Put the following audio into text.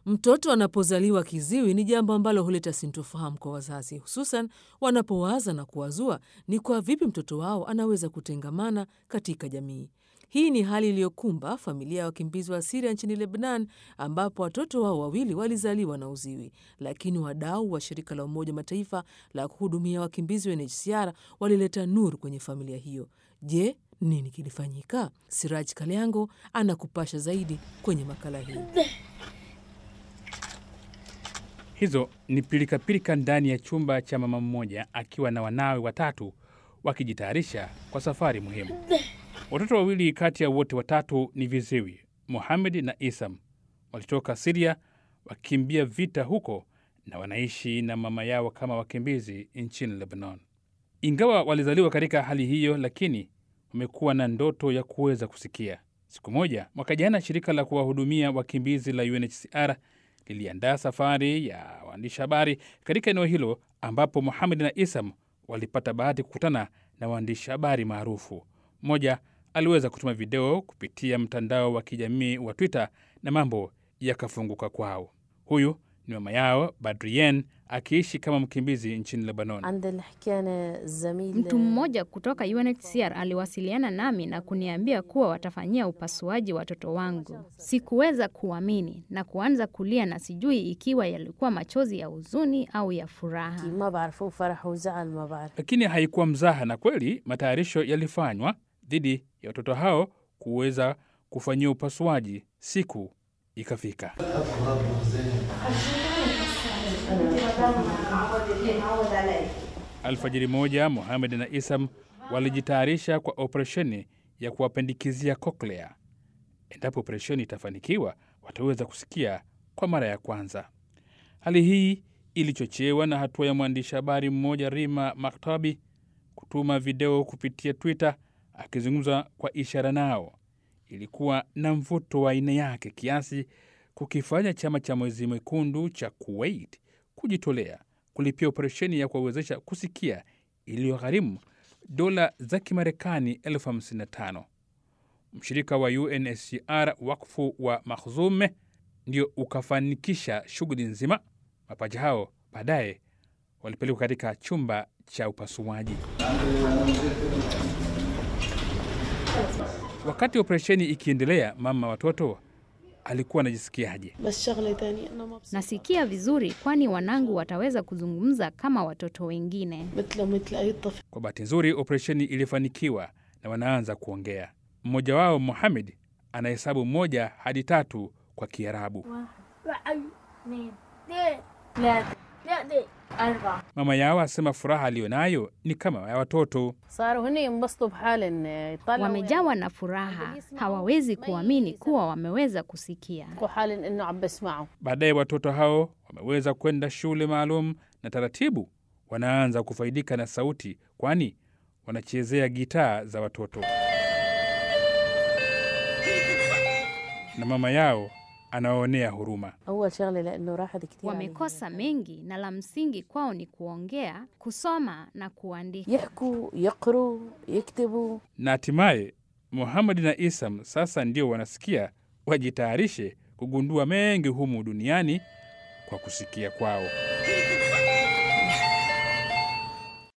Mtoto anapozaliwa kiziwi ni jambo ambalo huleta sintofahamu kwa wazazi, hususan wanapowaza na kuwazua ni kwa vipi mtoto wao anaweza kutengamana katika jamii. Hii ni hali iliyokumba familia ya wakimbizi wa Siria nchini Lebnan, ambapo watoto wao wawili walizaliwa na uziwi, lakini wadau wa shirika la Umoja wa Mataifa la kuhudumia wakimbizi UNHCR walileta nuru kwenye familia hiyo. Je, nini kilifanyika? Siraj Kalyango anakupasha zaidi kwenye makala hii. Hizo ni pilikapilika ndani ya chumba cha mama mmoja akiwa na wanawe watatu wakijitayarisha kwa safari muhimu. Watoto wawili kati ya wote watatu ni viziwi, Mohamed na Isam. Walitoka Siria wakikimbia vita huko na wanaishi na mama yao kama wakimbizi nchini Lebanon. Ingawa walizaliwa katika hali hiyo, lakini wamekuwa na ndoto ya kuweza kusikia. Siku moja mwaka jana, shirika la kuwahudumia wakimbizi la UNHCR liliandaa safari ya waandishi habari katika eneo hilo, ambapo Mohamed na Isam walipata bahati kukutana na waandishi habari maarufu. Mmoja aliweza kutuma video kupitia mtandao wa kijamii wa Twitter na mambo yakafunguka kwao. Huyu ni mama yao Badrien akiishi kama mkimbizi nchini Lebanon. Mtu mmoja kutoka UNHCR aliwasiliana nami na kuniambia kuwa watafanyia upasuaji watoto wangu. Sikuweza kuamini na kuanza kulia, na sijui ikiwa yalikuwa machozi ya huzuni au ya furaha. Lakini haikuwa mzaha, na kweli matayarisho yalifanywa dhidi ya watoto hao kuweza kufanyia upasuaji. Siku ikafika. Alfajiri moja, Mohamed na Isam walijitayarisha kwa operesheni ya kuwapendikizia koklea. Endapo operesheni itafanikiwa, wataweza kusikia kwa mara ya kwanza. Hali hii ilichochewa na hatua ya mwandishi habari mmoja Rima Maktabi kutuma video kupitia Twitter akizungumza kwa ishara nao. Ilikuwa na mvuto wa aina yake kiasi kukifanya chama cha Mwezi Mwekundu cha Kuwait kujitolea kulipia operesheni ya kuwawezesha kusikia iliyogharimu dola za Kimarekani elfu hamsini na tano. Mshirika wa UNHCR wakfu wa Makhzume ndio ukafanikisha shughuli nzima. Mapacha hao baadaye walipelekwa katika chumba cha upasuaji. Wakati operesheni ikiendelea, mama watoto alikuwa anajisikiaje? Nasikia vizuri, kwani wanangu wataweza kuzungumza kama watoto wengine. Kwa bahati nzuri, operesheni ilifanikiwa na wanaanza kuongea. Mmoja wao Mohamed anahesabu moja hadi tatu kwa Kiarabu. Mama yao asema furaha aliyonayo ni kama ya watoto. Wamejawa na furaha, hawawezi kuamini kuwa wameweza kusikia. Baadaye watoto hao wameweza kwenda shule maalum na taratibu wanaanza kufaidika na sauti, kwani wanachezea gitaa za watoto, na mama yao anawaonea huruma. Wamekosa mengi na la msingi kwao ni kuongea, kusoma na kuandika. Na hatimaye Muhamadi na Isam sasa ndio wanasikia, wajitayarishe kugundua mengi humu duniani kwa kusikia kwao.